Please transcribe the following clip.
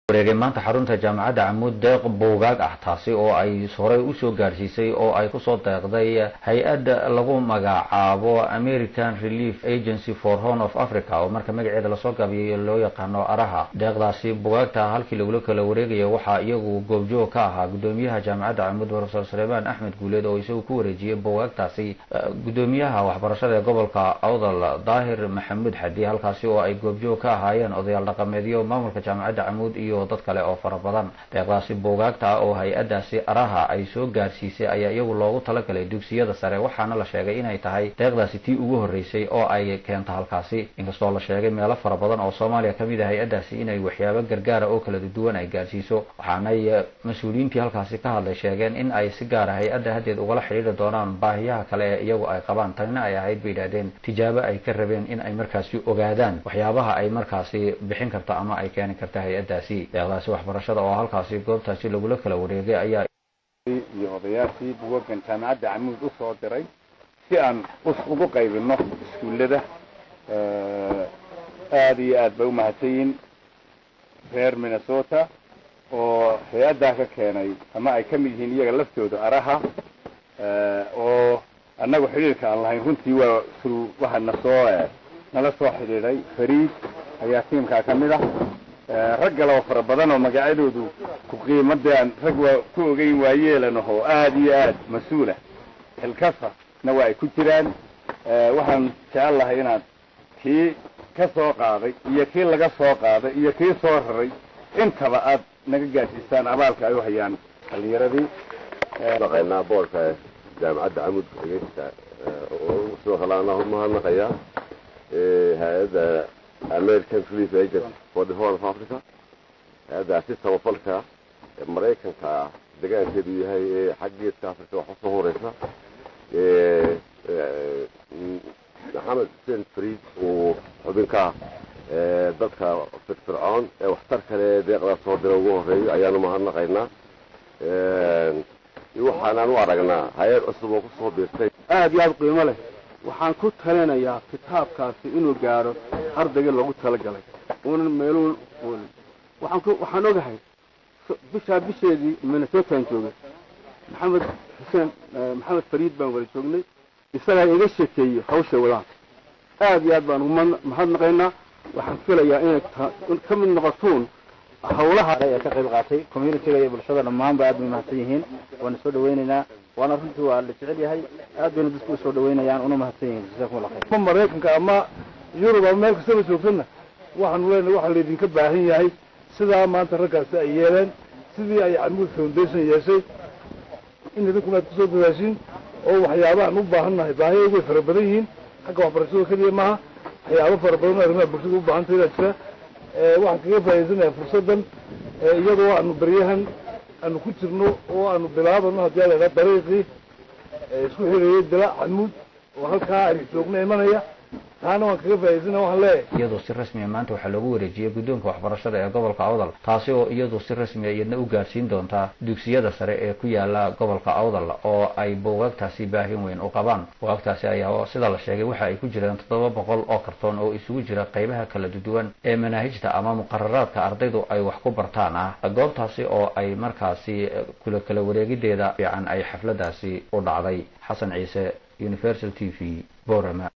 wareegay maanta xarunta jaamacadda camuud deeq buugaag ah taasi oo ay horey usoo gaadhsiisay oo ay kusoo deeqday hay-adda lagu magacaabo american relief agency for horn of africa oo marka magaceeda lasoo gaabiyay loo yaqaano araha deeqdaasi bugaagta halkii lagula kala wareegaya waxaa iyagu goobjoog ka ahaa gudoomiyaha jaamacadda camuud profesor suleymaan axmed guuleed oo isagu ku wareejiyey bugaagtaasi gudoomiyaha waxbarashada ee gobolka awdal daahir maxamuud xadi halkaasi oo ay goobjoog ka ahaayeen odayaal dhaqameedyo maamulka jaamacadda camuud iyo dad kale oo fara badan deeqdaasi buugaagta oo hay-addaasi araha ay soo gaarsiisay ayaa iyagu loogu talagalay dugsiyada sare waxaana la sheegay inay tahay deeqdaasi tii ugu horreysay oo ay keento halkaasi inkastoo la sheegay meelo fara badan oo soomaaliya ka mid ah hay-addaasi inay waxyaabo gargaara oo kala duwan ay gaarsiiso waxaanay mas-uuliyiintii halkaasi ka hadlay sheegeen in ay si gaara hay-adda haddeed ugala xidhiiri doonaan baahiyaha kale ee iyagu ay qabaan tanina ay ahayd bay yidhahdeen tijaabo ay ka rabeen in ay markaasi ogaadaan waxyaabaha ay markaasi bixin karto ama ay keeni karta hay-addaasi deeqdaasi waxbarashada oo halkaasi goobtaasi lagula kala wareegay ayaa iyo odayaashii bugagan jaamacadda camuud u soo diray si aan ugu qaybino iskuullada aada iyo aad bay umahadsanyihin reer minnesota oo hay-addaa ka keenay ama ay ka mid yihiin iyaga laftooda araha oo annagu xidhiirka aan lahayn runtii waa through waxaana soo nala soo xidhiidhay fariid ayaa tiimkaa ka mid ah rag kale oo fara badan oo magacyadoodu ku qiimade aan rag waa ku ogeyn waayeelanaho aada iyo aad mas-uulah xilkasa na waa ay ku jiraan waxaan jecel lahay inaad kii ka soo qaaday iyo kii laga soo qaaday iyo kii soo raray intaba aad naga gaadsiisaan abaalka ay u hayaan dhalinyaradii naqaynaa boorka jaamacadda camud dhegeysta soo halaana mahadnaqaya hay-adda american relief agency for the horn of africa hay-addaasi samafalka maraykanka degaankeedu yahay ee xaggeedka africa wax usoo horeysa maxamed xuseen fariid uu xubinka dadka firfircoon ee waxtar kale deeqdaa soo dira ugu horeeyo ayaanu mahadnaqaynaa waxaanaan u aragnaa hay-ad cusub oo kusoo biirtay aada iyo aada qiimo leh waxaan ku talinayaa kitaabkaasi inuu gaadho ardayga loogu talagalay uunan meeluun oolin waxaan ku waxaan ogahay bishaa bisheedii minnesotaan joogay maxamed xuseen maxamed fariid baan wada joognay isagaa iga sheekeeyey hawshay wadaan aada iyo aad baan umahadnaqaynaa waxaan filayaa inay ka mid noqotuun hawlaha ee ka qayb qaatay communitiga iyo bulshada dhammaanba aad bay mahadsan yihiin waana soo dhawaynaynaa waana runtii waa la jecel yahay aad bayna dadku usoo dhawaynayaan una mahadsan yihiin jasakum allah khayr ama maraykanka ama yurub ama meel kastaba joogtana waxaanu leenahay waxaa laydinka baahan yahay sidaa maanta raggaasi ay yeeleen sidii ay camuud foundation yeeshay in idinkuna aad kusoo dadaashiin oo waxyaabahan u baahannahay baahiyagu way fara badan yihiin xagga waxbarashada keliya maaha waxyaabo fara badan oo arrimaha bulshada u baahantay baa jira waxaan kaga faa'idaysanayaa fursaddan iyadoo aanu beryahan aanu ku jirno oo aanu bilaabano haddii ala idhaha dariiqii isku xirayay dila camuud oo halkaa aynu joogno imanaya taana waan kaga faa'idaysana waxaan leeyahay iyadoo si rasmiya maanta waxaa loogu wareejiyey guddoonka waxbarashada ee gobolka awdal taasi oo iyadu si rasmiya iyadna u gaarsiin doontaa dugsiyada sare ee ku yaala gobolka awdal oo ay buugaagtaasi baahin weyn u qabaan buugaagtaasi ayaa sida la sheegay waxa ay ku jiraan toddoba boqol oo kartoon oo isugu jira qaybaha kala duwan ee manaahijta ama muqararaadka ardaydu ay wax ku bartaan ah goobtaasi oo ay markaasi kula kala wareegideeda fiican ay xafladaasi u dhacday xasan ciise universal t v borama